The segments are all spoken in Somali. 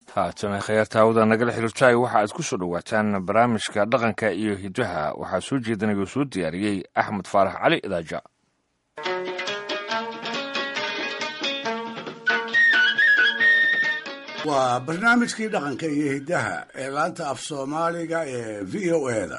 haatana khayaartaawada nagala xiriirtaay waxa aad ku soo dhowaataan barnaamijka dhaqanka iyo hidaha waxaa soo jeedinaya oo soo diyaariyey axmed faarax cali idaaja waa barnaamijkii dhaqanka iyo hiddaha ee laanta af soomaaliga ee v o eda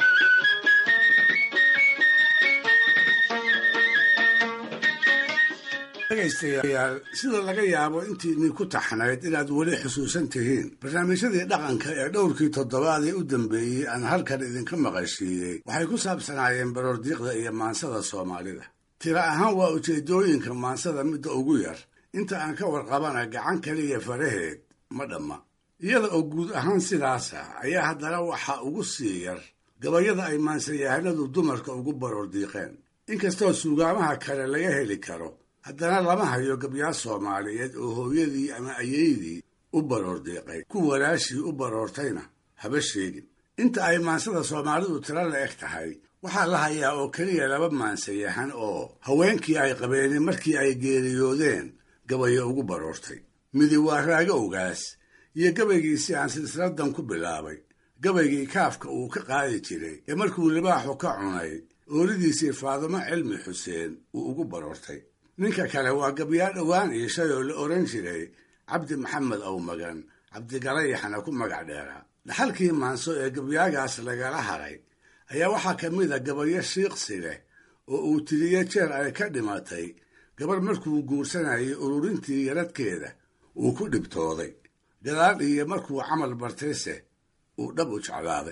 dhegaystayaal sida laga yaabo intiinii ku taxnayd inaad weli xusuusan tihiin barnaamijyadii dhaqanka ee dhowrkii toddobaad ee u dambeeyey aan halkan idinka maqashiiyey waxay ku saabsanaayeen baroordiiqda iyo maansada soomaalida tira ahaan waa ujeedooyinka maansada midda ugu yar inta aan ka warqabana gacan kaliya faraheed ma dhamma iyada oo guud ahaan sidaas ah ayaa haddana waxaa ugu sii yar gabayada ay maansayahanadu dumarka ugu baroordiiqeen inkastoo suugaamaha kale laga heli karo haddana lama hayo gabyaa soomaaliyeed oo hooyadii ama ayeydii u baroordiiqay ku walaashii u baroortayna haba sheegin inta ay maansada soomaalidu tiro la eg tahay waxaa la hayaa oo keliya laba maansayahan oo haweenkii ay qabeenin markii ay geeriyoodeen gabayo ugu baroortay midi waa raago ogaas iyo gabaygiisii aan silsiladan ku bilaabay gabaygii kaafka uu ka qaadi jiray ee markuu libaaxu ka cunay oolidiisii faadumo cilmi xuseen uu ugu baroortay ninka kale waa gabyaa dhowaan iishay oo la odhan jiray cabdi maxamed awmagan cabdigalayaxna ku magac dheeraa dhaxalkii maanso ee gabyaagaas lagala haray ayaa waxaa ka mid a gabayo shiiqsi leh oo uu tiriye jeer ay ka dhimatay gabar markuu guursanayay ururintii yaradkeeda uu ku dhibtooday gadaal iyo markuu camal bartayse uu dhab u jeclaaday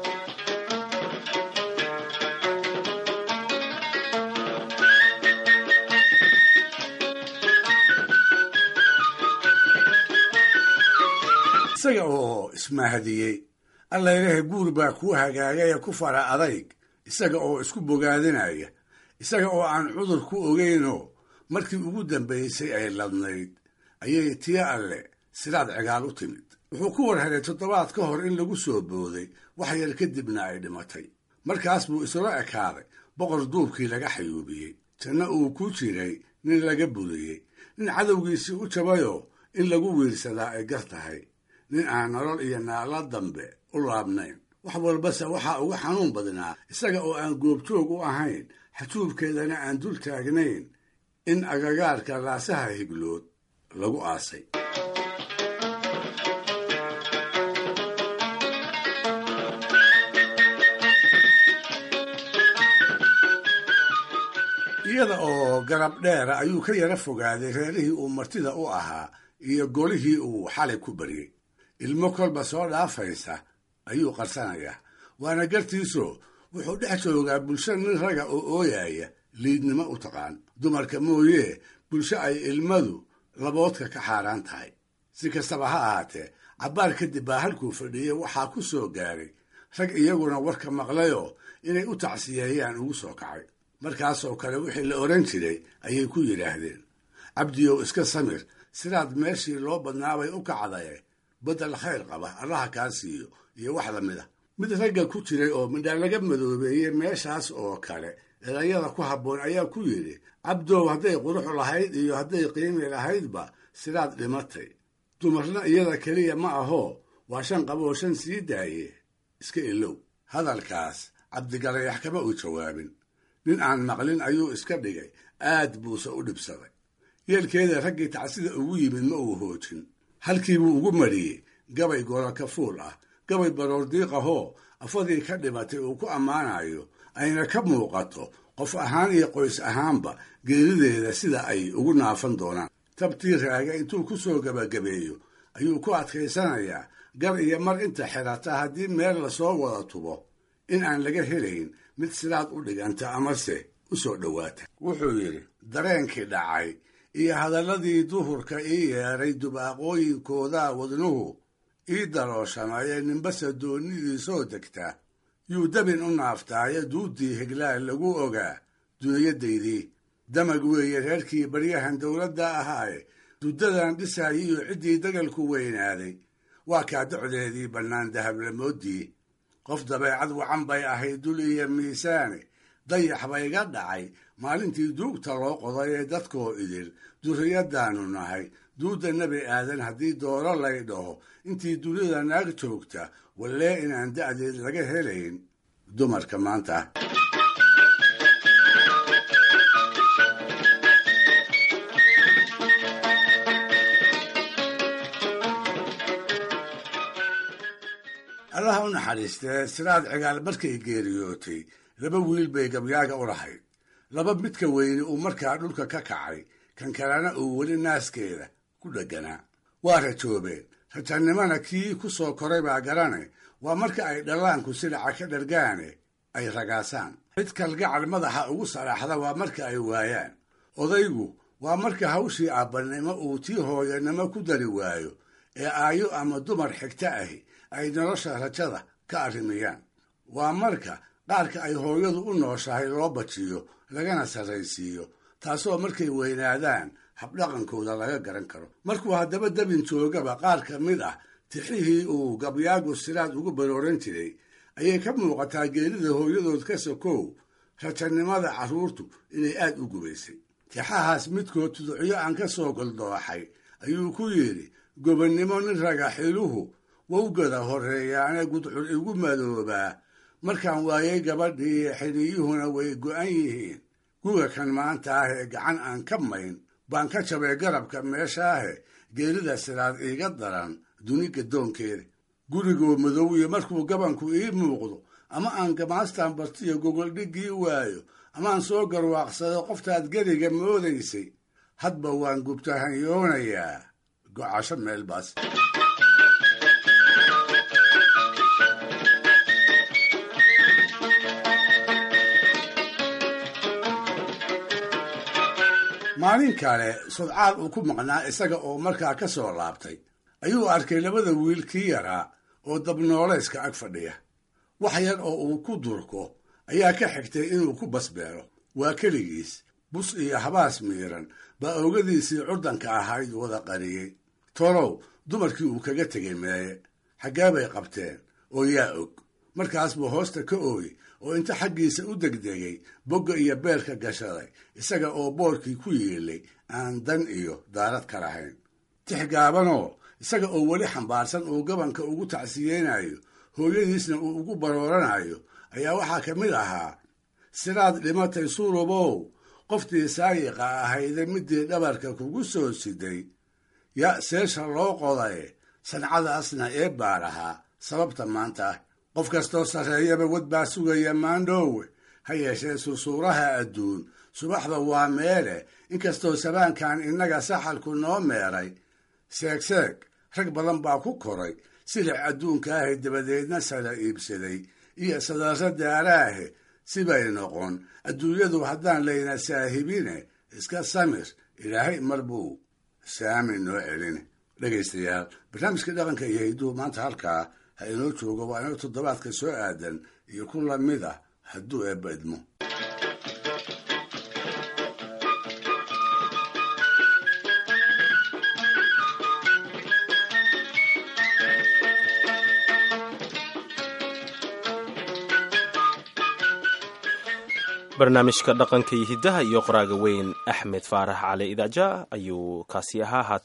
isaga oo ismahadiyey allaylehe guur baa kuu hagaagay ee ku fara adayg isaga oo isku bogaadinaya isaga oo aan cudur ku ogeynoo markii ugu dambaysay ay ladnayd ayay tiyo alle sidaad cigaal u timid wuxuu ku war helay toddobaad ka hor in lagu soo booday wax yar kadibna ay dhimatay markaas buu isula ekaaday boqor duubkii laga xayuubiyey janno uu ku jiray nin laga buriyey nin cadowgiisii u jabayoo in lagu wiirsadaa ay gar tahay nin aan nolol iyo naala dambe u laabnayn wax walbase waxaa uga xanuun badnaa isaga oo aan goobjoog u ahayn xajuubkeedana aan dul taagnayn in agagaarka laasaha higlood lagu aasay iyada oo garab dheera ayuu ka yara fogaaday reerihii uu martida u ahaa iyo golihii uu xalay ku baryey ilmo kolba soo dhaafaysa ayuu qarsanayaa waana gartiisoo wuxuu dhex joogaa bulsho nin raga oo ooyaya liidnimo u taqaan dumarka mooyee bulsho ay ilmadu laboodka ka xaaraan tahay si kastaba ha ahaatee cabbaar kadib baa halkuu fadhiyey waxaa ku soo gaaray rag iyaguna warka maqlayoo inay u tacsiyeeyaan ugu soo kacay markaasoo kale wixii la odhan jiray ayay ku yidhaahdeen cabdiyow iska samir sidaad meeshii loo badnaabay u kacdaye beddel khayr qaba allaha kaa siiyo iyo wax lamid a mid ragga ku jiray oo midhaa laga madoobeeyey meeshaas oo kale erayada ku habboon ayaa ku yidhi cabdow hadday qurux lahayd iyo hadday qiimi lahaydba sidaad dhimatay dumarna iyada keliya ma ahoo waa shan qaboo shan sii daaye iska ilow hadalkaas cabdigalayax kama u jawaabin nin aan maqlin ayuu iska dhigay aad buuse u dhibsaday yeelkeeda raggii tacsida ugu yimid ma uu hoojin halkiibuu ugu mariyey gabay goraka fuul ah gabay baroordiiqahoo afadii ka dhimatay uu ku ammaanayo ayna ka muuqato qof ahaan iyo qoys ahaanba geerideeda sida ay ugu naafan doonaan tabtii raaga intuu ku soo gebagabeeyo ayuu ku adkaysanayaa gar iyo mar inta xidhata haddii meel lasoo wada tubo in aan laga helayn mid sidaad u dhiganta amase u soo dhowaata wuxuu yidhi dareenkii dhacay iyo hadalladii duhurka ii yeedhay dubaaqooyinkoodaa wadnuhu ii darooshamaye ninbase doonnidii soo degta yuu dabin u naaftaayo duuddii higlaal lagu ogaa dunyadaydii damag weeye reerkii baryahan dowladda ahaaye duddadan dhisaayay iyo ciddii dagalku weynaaday waa kaa docdeedii bannaan dahablamoodii qof dabeecad wacan bay ahayd dul iyo miisaane dayax bayga dhacay maalintii duugta loo qoday ee dadkoo idil durriyaddaannu nahay duudda nebi aadan haddii dooro lay dhaho intii dunida naag joogta wallee inaan da'deed laga helayn dumarka maanta allaha u naxariistee siraad cigaal markay geeriyootay laba wiil bay gabyaaga u lahayd laba midka weyne uu markaa dhulka ka kacay kan kalena uu weli naaskeeda ku dhegganaa waa rajoobeen rajannimana kii ku soo koray baa garane waa marka ay dhallaanku silaca ka dhargaane ay ragaasaan cid kalgacal madaxa ugu salaaxda waa marka ay waayaan odaygu waa marka hawshii aabbannimo uu tii hooyanimo ku dari waayo ee aayo ama dumar xigta ahi ay nolosha rajada ka arrimiyaan waa marka qaarka ay hooyadu u nooshahay loo bajiyo lagana sarraysiiyo taasoo markay weynaadaan habdhaqankooda laga garan karo markuu haddaba dabin joogaba qaar ka mid ah tixihii uu gabyaagu siraad ugu barooran jiray ayay ka muuqataa geerida hooyadood ka sokow rajannimada carruurtu inay aad u gubaysay tixahaas midkood tuducyo aan ka soo goldooxay ayuu ku yidhi gobonnimo nin raga xiluhu wowgada horreeyaane gudcur igu madoobaa markaan waayay gabadhii xidhiyuhuna way go'an yihiin guga kan maanta ah ee gacan aan ka mayn baan ka jabay garabka meeshaahe geerida siraad iiga daran duni gadoonkeeda gurigoo madow iyo markuu gabanku ii muuqdo ama aan gamaastaan bartiyo gogoldhiggii waayo amaan soo garwaaqsado qoftaad geriga moodaysay hadba waan gubtahanyoonayaa gocasho meelbaas maalin kale sodcaal uu ku maqnaa isaga oo markaa ka soo laabtay ayuu arkay labada wiil kii yaraa oo dabnooleyska ag fadhiya wax yar oo uu ku durko ayaa ka xigtay inuu ku basbeero waa keligiis bus iyo habaas miiran baa oogadiisii curdanka ahayd wada qariyey tolow dumarkii uu kaga tegay meeye xaggee bay qabteen oo yaa og markaas buu hoosta ka ooy oo inta xaggiisa u degdegay bogga iyo beelka gashaday isaga oo boorkii ku yiilay aan dan iyo daarad ka lahayn tix gaabanoo isaga oo weli xambaarsan uu gabanka ugu tacsiyeynayo hooyadiisna uu ugu barooranayo ayaa waxaa ka mid ahaa siraad dhimatay surubow qoftii saayiqa ahayde midii dhabarka kugu soo siday ya seesha loo qodaye sancadaasna ee baar ahaa sababta maanta ah qof kastoo sarreeyaba wad baa sugaya maandhoowe ha yeeshee sursuuraha adduun subaxda waa meele inkastoo sabaankan innaga saxalku noo meeray seegseeg rag badan baa ku koray silic adduunka ahe dabadeedna sala iibsaday iyo sadarro daaraahe sibay noqon adduunyadu haddaan layna saahibine iska samir ilaahay mar buu saami noo celin dhegaystayaal barnaamijka dhaqanka iyo hidduhu maanta halkaa ha inoo joogo waa inoo toddobaadka soo aadan iyo ku lamid ah hadduu eebba idmo barnaamijka dhaqanka iyo hiddaha iyo qoraaga weyn axmed faarax cali idaaja ayuu kaasi ahaa haatan